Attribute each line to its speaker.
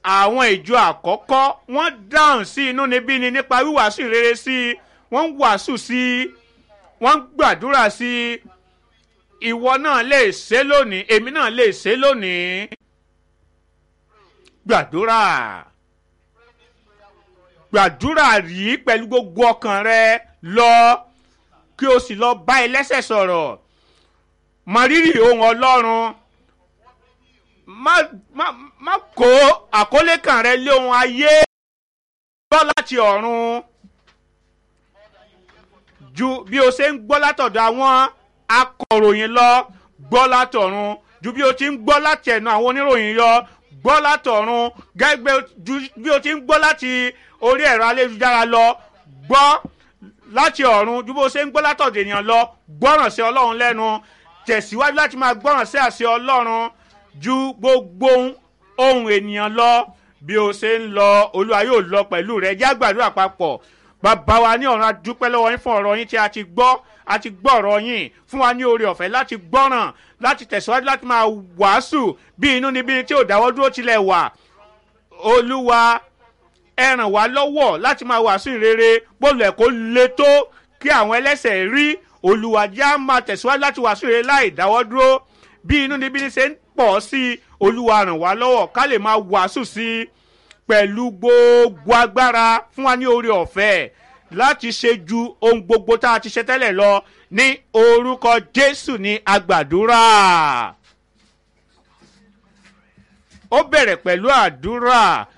Speaker 1: àwọn ìjọ àkọ́kọ́ wọ́n dáhùn sí inú níbí ni nípa wíwàásù rere sí i wọ́n ń wàásù sí i wọ́n ń gbàdúrà sí i ìwọ náà lè ṣe lónìí èmi náà lè ṣe lónìí gbàdúrà gbàdúrà rí pẹ̀lú gbogbo ọkàn rẹ lọ kí o sì lọ bá ẹlẹ́sẹ̀ sọ̀rọ̀ mọ rírì ohun ọlọ́run má má má kó àkólé kan rẹ lé ohun ayé gbọ́ láti ọ̀run ju bí o ṣe ń gbọ́ látọ̀dọ̀ àwọn akọ̀ròyìn lọ gbọ́ látọ̀run ju bí o ti ń gbọ́ láti ẹ̀nu àwọn oníròyìn yọ gbọ́ látọ̀run gẹ́gẹ́ ju bí o ti ń gbọ́ láti orí ẹ̀rọ ayélujára lọ gbọ́ láti ọ̀run ju bó ṣe ń gbọ́ látọ̀dọ̀ ènìyàn lọ gbọ́ràn sí ọlọ́run lẹ́nu tẹ̀síwájú láti máa gbọ́ràn sí àṣẹ ọlọ́run ju gbogbo ohun ènìyàn lọ bí o ṣe ń lọ olúwa yóò lọ pẹ̀lú rẹ jẹ́ àgbàdúrà papọ̀ bàbá wa ní ọ̀run adúpẹ́ lọ́wọ́ yín fún ọ̀rọ̀ yín tí a ti gbọ́ a ti gbọ́ ọ̀rọ̀ yín fún wa ní oore ọ̀fẹ́ láti gbọ́ràn láti tẹ̀síwájú láti máa wàásù bí inú níbi tí ò dáwọ́ dúró tilẹ̀ wà olúwa ẹ ràn wá lọ́wọ́ láti máa wàásù ìrere bólú ẹ̀ kó le tó kí àwọn ẹlẹ́sẹ̀ rí olúwa já máa tẹ̀síwájú láti wàásù ìrere láì dáwọ́ dúró bí inú níbi ṣe ń pọ̀ sí i olúwa ràn wá lọ́wọ́ ká lè máa wàásù sí i pẹ̀lú gbogbo agbára fún wa ní oore ọ̀fẹ́ láti ṣe ju ohun gbogbo tá a ti ṣe tẹ́lẹ̀ lọ ní orúkọ jésù ní agbàdúrà ó bẹ̀rẹ̀ pẹ̀lú àdúrà